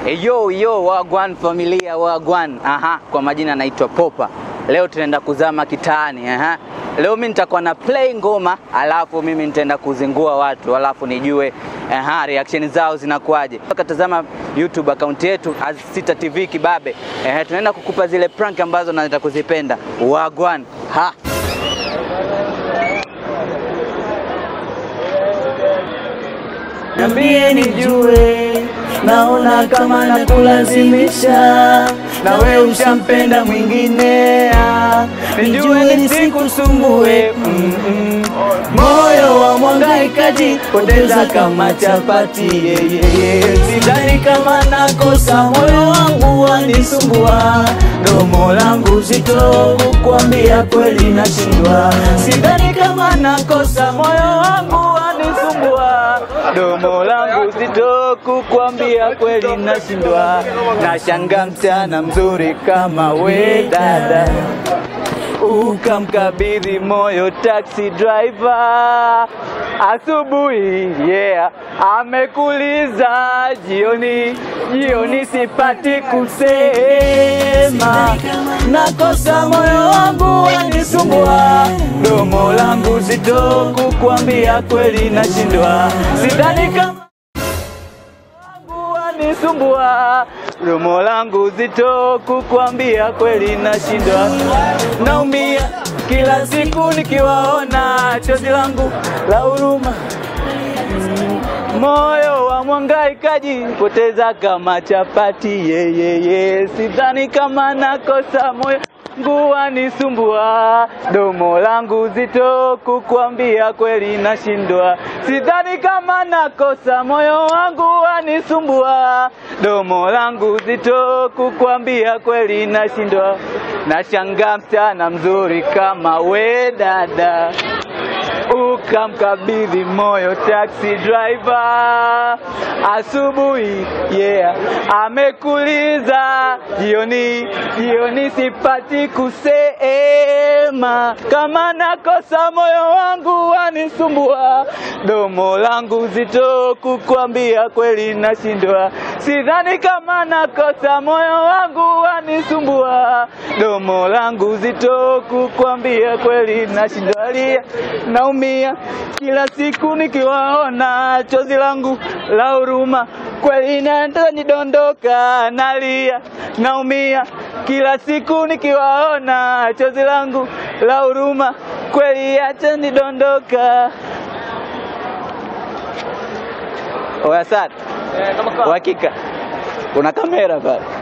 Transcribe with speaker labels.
Speaker 1: Yo yo wagwan familia wagwan. Aha, kwa majina naitwa Popa. Leo tunaenda kuzama kitaani. Aha. Leo mimi nitakuwa na play ngoma, alafu mimi nitaenda kuzingua watu, alafu nijue aha, reaction zao zinakuwaje. Ukatazama YouTube account yetu Azsita TV Kibabe. Eh, tunaenda kukupa zile prank ambazo nataka kuzipenda. Wagwan. Ha.
Speaker 2: Niambie nijue, naona kama nakulazimisha, na we ushampenda mwingine, ah. nijue nisikusumbue mm -mm. Moyo wa mwangaikaji poteza kama chapati yeah, yeah, yeah. Sidhani kama nakosa, moyo wangu wanisumbua, domo langu zito kukwambia kweli nashindwa. Sidhani kama nakosa, moyo wangu wanisumbua, domo langu zito kukwambia kweli nashindwa. Nashanga msichana mzuri kama we dada ukamkabidhi moyo taxi driver asubuhi, yeah, amekuliza jioni, jioni sipati kusema, nakosa moyo wangu wanisumbua, domo langu zito kukwambia kweli nashindwa, sidhani kama wangu wanisumbua, domo langu zito kukwambia kweli nashindwa, naumia kila siku nikiwaona, chozi langu la huruma Mm, moyo wa mwangaikaji poteza kama chapati yeah, yeah, yeah. Sidhani kama nakosa moyo wangu wanisumbua, domo langu zito kukwambia kweli nashindwa. Sidhani kama nakosa moyo wangu wanisumbua, domo langu zito kukwambia kweli nashindwa. Nashangaa msichana mzuri kama we dada ukamkabidhi moyo taxi driver asubuhi, yeah, amekuliza jioni, jioni sipati kusema, kama nakosa moyo wangu wanisumbua, domo langu zito kukwambia kweli nashindwa, sidhani kama nakosa moyo wangu wanisumbua, domo langu zito kukwambia kweli nashindwa, lia naumia kila siku nikiwaona, chozi langu la huruma kweli nataka nidondoka, nalia naumia kila siku nikiwaona, chozi langu la huruma kweli acha nidondoka. Oya sana, uhakika una kamera pale